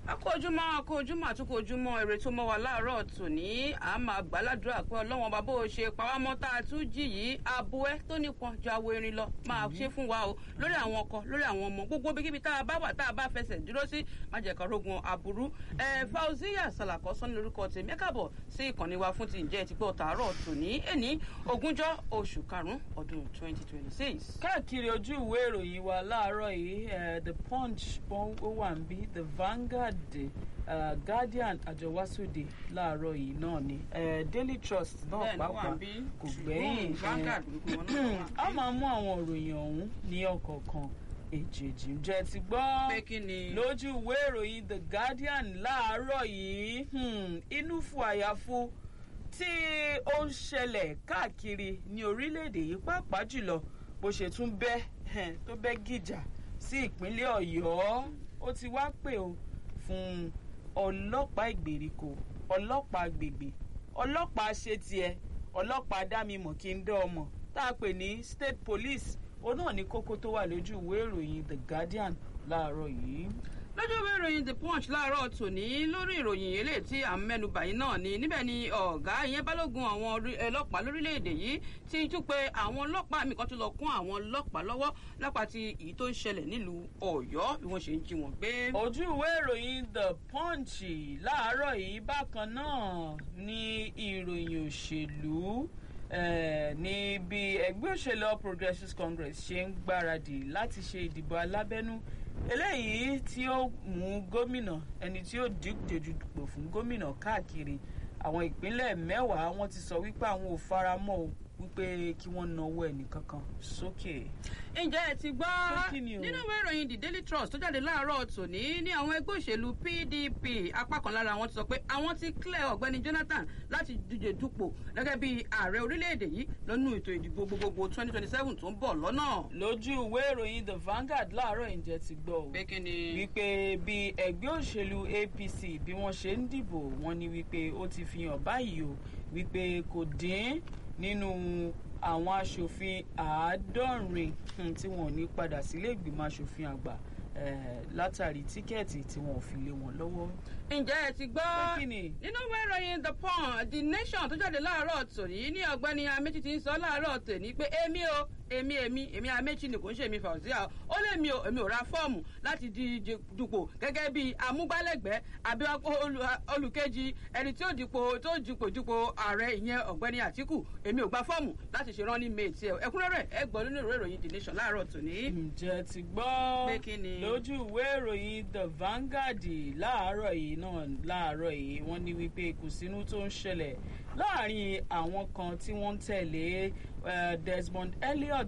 akójúmọ́ akójúmọ́ àtúkójúmọ́ èrè tó mọ́ wa láàárọ̀ tòní à máa gbàládùra pé ọlọ́wọ́n bá bó o ṣe pàwámọ́ tá a tún jì yìí abo ẹ tó nípọn ju awo erin lọ máa ṣe fún wa o lórí àwọn ọkọ lórí àwọn ọmọ gbogbo bíkíbi tá a bá wà tá a bá fẹsẹ̀ dúró sí má jẹ́ ká rógun aburú ẹ Fauziya Salako sọ́ni lórúkọ tèmi káàbọ̀ sí ìkànnì wa fún ti ǹjẹ́ ti gbọ́ tàárọ̀ tòní ẹni ogúnjọ́ oṣù karùn-ún ọdún twenty twenty six. káàkiri ojú ìwé ìròyìn wa láàárọ̀ yìí eh, the punch ó wà ń bí the Vanguard uh, Guardian àjọwásóde láàárọ̀ yìí náà ni eh, Daily Trust náà Bẹ́ẹ̀ ló wà pàápàá ń bí. kò gbẹ́yìn Tribune, Vanguard, gbogbo wọn náà wà ń bí. a máa mú àwọn ìròyìn ọ̀hún ní ọ̀kọ̀ọ̀kan èjèèjì ǹjẹ́ ti gbọ́ pé kí ni. lójú ìwé ìròyìn The Guardian láàárọ̀ yìí hmm, inú fu àyàfu tí ó ń ṣẹlẹ̀ káàkiri ní orílẹ̀-èdè yìí pàápàá jùlọ bó ṣe tún bẹ́ eh, tó bẹ́ gìjà sí ìpínlẹ̀ Ọ̀yọ́ ó ti wá pè ó fún ọlọ́pàá ìgbèríko ọlọ́pàá agbègbè ọlọ́pàá ṣe tiẹ̀ ọlọ́pàá dámimọ̀ kí n dán ọmọ tá a pè ní state police òun náà ní kókó tó wà lójú ìwé ìròyìn The Guardian láàárọ̀ yìí. lójú ìwé ìròyìn the punch láàárọ̀ tòní lórí ìròyìn eléyìí tí à ń mẹ́nubà yìí náà ni níbẹ̀ ni ọ̀gá ìyẹn balógun àwọn orí- ọlọ́pàá lórílẹ̀‐èdè yìí ti tún pé àwọn ọlọ́pàá mi kan tún lọ kún àwọn ọlọ́pàá lọ́wọ́ lápá ti èyí tó ń ṣẹlẹ̀ nílùú ọ̀yọ́ bí wọ́n ṣe ń jí wọn gbé. ojú ìwé ìròyìn The Punch láàárọ̀ yìí bákan náà ní ìròyìn òṣèlú eh, ní bí ẹgbẹ́ òṣèlú All Progressives Congress ṣe ń gbáradì láti ṣe ìdìbò alábẹ́nú eléyìí tí ó mú gómìnà ẹni tí ó díje dupò fún gómìnà káàkiri àwọn ìpínlẹ̀ mẹ́wàá wọ́n ti sọ wípé àwọn ò fara mọ́ o wípé kí wọ́n nawọ́ ẹnìkankan sókè. ǹjẹ́ ẹ ti gbọ́ Pé kí ni o? nínú ìwé ìròyìn the daily trust tó jáde láàárọ̀ tòní ní àwọn ẹgbẹ́ òṣèlú pdp apá kan lára wọn ti sọ pé àwọn ti clear ọ̀gbẹ́ni jonathan láti díje dupò gẹ́gẹ́ bí ààrẹ orílẹ̀-èdè yìí lọ́nú ètò ìdìbò gbogbogbò twenty twenty seven tó ń bọ̀ lọ́nà. lójú ìwé ìròyìn The Vanguard láàárọ̀ ìjẹ́ ti gbọ́ o. pé kí ni. wípé bí ẹgbẹ́ òṣèlú APC bí wọ́n ṣe ń dìbò wọ́n ní wípé ó ti fi hàn báyìí o wípé kò dín nínú àwọn aṣòfin àádọ́rin hmm, tí wọn ò ní padà sílé ìgbìmọ̀ aṣòfin àgbà eh, látàrí tíkẹ́ẹ̀tì tí wọn ò fi lé wọn lọ́wọ́. ǹjẹ́ ẹ ti gbọ́ Pé kí ni? nínú ìwé ìròyìn the punch the nation tó jáde láàárọ̀ tòní ní ọ̀gbẹ́ni amechi ti ń sọ láàárọ̀ tòní pé èmi o èmi èmi èmi amechi ni kò ń ṣe èmi Fauzia o ó lè mi o èmi ò ra fọ́ọ̀mù láti díje dupò gẹ́gẹ́ bí amúgbálẹ́gbẹ̀ẹ́ àbí olù- olùkejì ẹni tí ó dipò tó dupò dupò ààrẹ ìyẹn ọ̀gbẹ́ni Àtíkù èmi ò gba fọ́ọ̀mù láti ṣe rán ní méètì ẹ̀ ẹ̀kúnrẹ́rẹ́ ẹ gbọ́ nínú ìwé ìròyìn the nation láàárọ̀ tòní. ǹjẹ́ ti gbọ́ Pé kí ni? lójú ìwé ìròyìn The Vanguard láàárọ̀ yìí náà láàárọ̀ yìí wọ́n ní wípé ìkùnsínú tó ń ṣẹlẹ̀ láàrin àwọn kan tí wọ́n ń tẹ̀lé eh, Desmond Elliot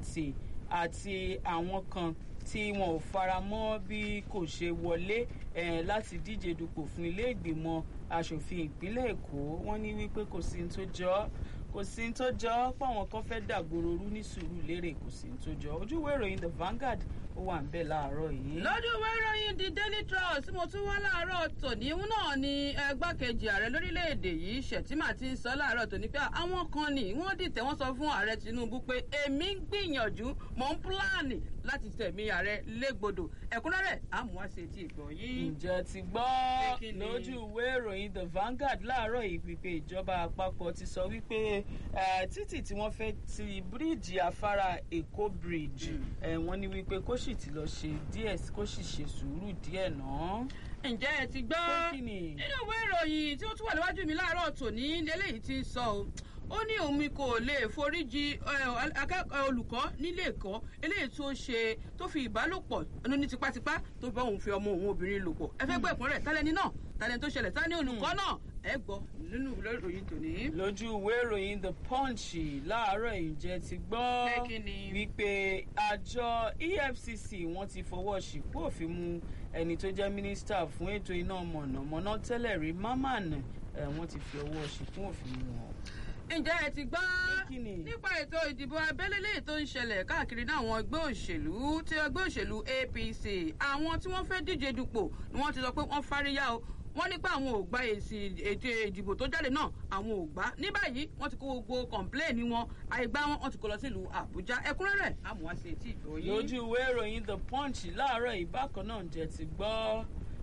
àti àwọn kan tí wọn ò fara mọ́ bí kò ṣe wọlé eh, láti díje dupò fún ilé ìgbìmọ̀ asòfin ìpínlẹ̀ Èkó wọ́n ní wípé kò sí ní tó jọ ọ́ kò sí ní tó jọ ọ́ páwọn kan fẹ́ dàgbòrò rú ní sùúrù lérè kò sí ní tó jọ ọ́ ojú ìwé ìròyìn The Vanguard ó wà ń bẹ̀ láàárọ̀ yìí. lọ́dún ìwé ìròyìn the daily trust tí mo tún wá láàárọ̀ tòní òun náà ni ẹgbákejì ààrẹ lórílẹ̀‐èdè yìí Shettima ti ń sọ láàárọ̀ tòní pé àwọn kan ni wọ́n dìtẹ̀ wọ́n sọ fún ààrẹ Tinubu pé èmi ń gbìyànjú mò ń pílánì láti tẹ̀mí ààrẹ légbodò ẹ̀kúnrẹ́rẹ́ àmúwáṣe ti ìgbọ̀ yìí. ǹjẹ́ ti gbọ́ Pé kí ni? lójú ìwé ìròyìn The Vanguard láàárọ̀ yìí wípé ìjọba àpapọ̀ ti sọ wípé eh, títì tí wọ́n fẹ́ ti bíríìjì afárá Èkó bridge Mm. eh, wọ́n ní wípé kó sì ti lọ ṣe díẹ̀ kó sì ṣe sùúrù díẹ̀ náà. ǹjẹ́ ẹ ti gbọ́ Pé kí ni? nínú ìwé ìròyìn tí ó tún wà níwájú mi láàárọ̀ tòní lélẹ́yìí ti ń sọ o ó ní òun mi kò lè foríjì ẹ, akẹ́kọ̀ọ́ olùkọ́ nílé ẹ̀kọ́ eléyìí tó ṣe tó fi ìbálòpọ̀ ẹnu ní tipátipá tó bá òun fi ọmọ òun obìnrin lò pọ̀ ẹ fẹ́ gbọ́ ẹ̀kúnrẹ́ tálẹ́ni náà tálẹ́ni tó ṣẹlẹ̀ tálẹ́ni olùkọ́ náà ẹ gbọ́ nínú ìwé ìròyìn tòní. lójú ìwé ìròyìn The Punch láàárọ̀ ìjẹ́ ti gbọ́ Pé kí ni? wípé àjọ EFCC wọ́n ti fọwọ́ ṣìkú òfin mú ẹni tó jẹ́ mínísítà fún ètò iná mọ̀nàmọ́ná tẹ́lẹ̀ rí Mamman ẹ̀ wọ́n ti fi ọwọ́ ṣìkú òfin mú wọn. ǹjẹ́ ẹ ti gbọ́ Pé kí ni? nípa ètò ìdìbò abẹ́lé léyìí tó ń ṣẹlẹ̀ káàkiri ní àwọn ẹgbẹ́ òṣèlú tí ẹgbẹ́ òṣèlú APC àwọn tí wọ́n fẹ́ díje dupò ni wọ́n ti sọ pé wọ́n fáríyá o wọ́n ní pé àwọn ò gba èsì ètò ìdìbò tó jáde náà àwọn ò gbà ní báyìí wọ́n ti kó gbogbo kọ̀ǹpléènì wọn àìgbá wọn wọ́n ti kó lọ sílùú Àbújá ẹ̀kúnrẹ́rẹ́ àmúwáṣe tí ìgbọ̀ yìí. lójú ìwé ìròyìn The Punch láàárọ̀ ìbákan náà jẹ́ ti gbọ́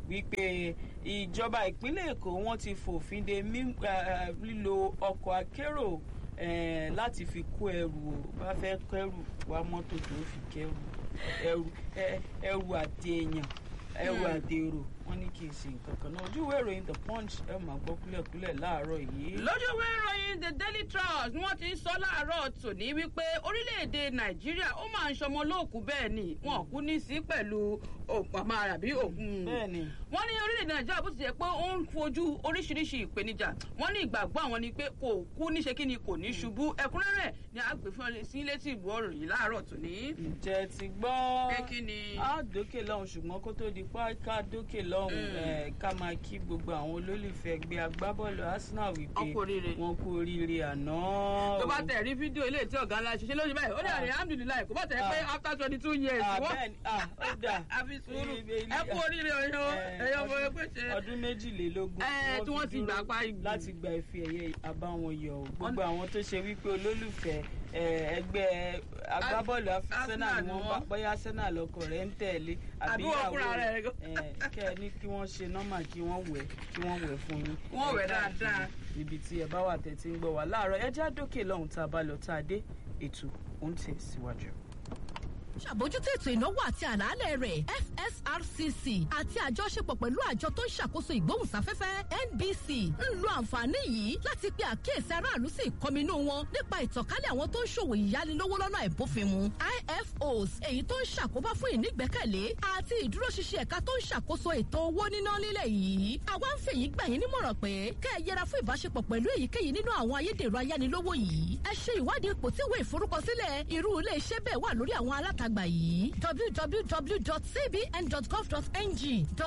wípé ìjọba ìpínlẹ̀ èkó wọ́n ti fòfin de mí- eh, lílo ọkọ̀ akérò eh, láti fi kó ẹrù o bá fẹ́ kẹrù wá mọ́tò tó fi kẹrù ẹrù eh, ẹrù àti èèyàn ẹrù Hmm. àti èrò wọ́n ní kì í ṣe nǹkan kan náà ojú ìwé ìròyìn the punch ẹ máa gbọ́ kúlẹ̀kúlẹ̀ láàárọ̀ yìí. lójú ìwé ìròyìn the daily trust ni wọ́n ti ń sọ láàárọ̀ tòní wípé orílẹ̀-èdè nàìjíríà ó máa ń ṣọmọ lóòkú bẹ́ẹ̀ ni wọn kú ní sí pẹ̀lú òpàmà àbí òkun. bẹ́ẹ̀ni wọ́n ní orílẹ̀-èdè nàìjíríà bó ti jẹ́ pé ó ń fojú oríṣiríṣi ìpèníjà wọ́n ní ìgbàgbọ́ àwọn ni pé kò kú níṣe kí ni kò ní ṣubú ẹ̀kúnrẹ́rẹ́ ni a gbé fún ọ sí létí ìlú ọ̀rọ̀ yìí láàárọ̀ tòní. ǹjẹ́ ti gbọ́ pé kí ni. á dókè lọ́hùn ṣùgbọ́n kó tó di pa ká dókè lọ́hùn Mm. eh, ká máa kí gbogbo àwọn olólùfẹ́ ẹgbẹ́ agbábọ́ọ̀lù arsenal wípé Wọ́n kú oríire. wọ́n kú oríire àná. tó bá tẹ̀ rí fídíò ilé tí ọ̀gá ńlá ṣiṣẹ́ lójú báyìí ó ní Ah. alhamdulilayi kò bá tẹ̀ pé Ah. after twenty two years Ah, wọ́n bẹ́ẹ̀ni, ah, ó dà. àfi sùúrù Ilé- ilé- ẹ kú oríire ọyọ Eh, ẹyọ ọmọ ọdún- ẹgbẹ́ ṣe. ọdún méjìlélógún Eh, tí wọ́n ti fi gbà dúró pa igi. láti gba ife ẹ̀yẹ àbáwọn yọ ọ́. gbogbo àwọn tó ṣe wípé olólùfẹ́ eh, ẹgbẹ́ agbábọ́ọ̀lù arsenal ni wọ́n bá bóyá arsenal ọkọ̀ rẹ̀ ń tẹ̀lé Àbí wọ́n fúnra rẹ̀ gan. eh, kẹ́ ẹ ní kí wọ́n ṣe nọ́mà kí wọ́n wẹ̀ kí wọ́n wẹ̀ fún yín. Wọ́n wẹ̀ Ẹ káàkiri dáadáa. ibi tí ẹ bá wà tẹ̀tí ń gbọ́ wá láàárọ̀ ẹ já dókè lọ́hùn tá a bá lọ tá a dé ètò òun tẹ̀ síwájú. ṣàbójútó ètò ìnáwó àti àlàálẹ̀ rẹ̀ fsrcc àti àjọṣepọ̀ pẹ̀lú àjọ tó ń ṣàkóso ìgbóhùnsáfẹ́fẹ́ nbc ń lo àǹfààní yìí láti pe àkíyèsí aráàlú sí ìkọminú wọn nípa ìtànkálẹ̀ àwọn tó ń ṣòwò ìyánilówó lọ́nà àìbófinmu ifos èyí tó ń ṣàkóbá fún ìnígbẹ́kẹ̀lé àti ìdúróṣinṣin ẹ̀ka tó ń ṣàkóso ètò owó níná nílẹ̀ yìí àwa ń fèyí gbà yín nímọ̀ràn pé kẹ́ ẹ yẹra fún ìbáṣepọ̀ pẹ̀lú èyíkéyìí nínú àwọn ayédèrú ayánilówó yìí ẹ ṣe ìwádìí ipò tí ìwé ìforúkọsílẹ̀ irú ilé iṣẹ́ bẹ́ẹ̀ wà lórí àwọn alátagbà yìí www.cbn.gov.ng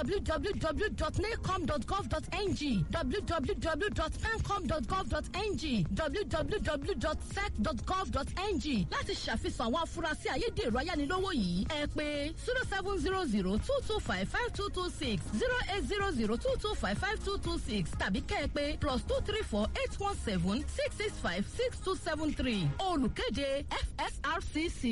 www.nacom.gov.ng www.pencom.gov.ng www.sec.gov.ng láti ṣàfihàn àwọn afurasí ayédèrú ayánilówó yìí ẹ pé zero seven zero zero two two five five two two six zero eight zero zero two two five five two two six tàbí kẹ́ ẹ pé plus two three four eight one seven six six five six two seven three olùkéde fsrcc.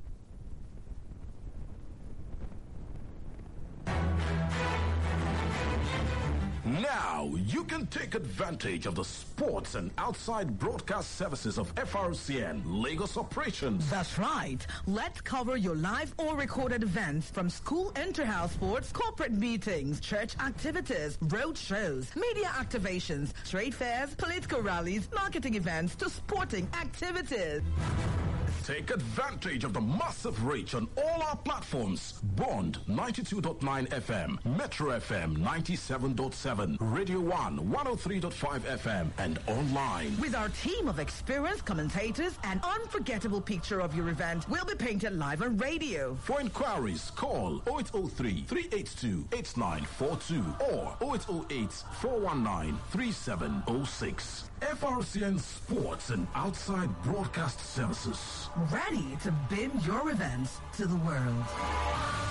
Now you can take advantage of the sports and outside broadcast services of FRCN Lagos operations. That's right. Let's cover your live or recorded events from school inter-house sports, corporate meetings, church activities, road shows, media activations, trade fairs, political rallies, marketing events to sporting activities. Take advantage of the massive reach on all our platforms. Bond 92.9 FM, Metro FM 97.7, Radio 1 103.5 FM, and online. With our team of experienced commentators, an unforgettable picture of your event will be painted live on radio. For inquiries, call 0803 382 8942 or 0808 419 3706. FRCN Sports and Outside Broadcast Services. Ready to bid your events to the world.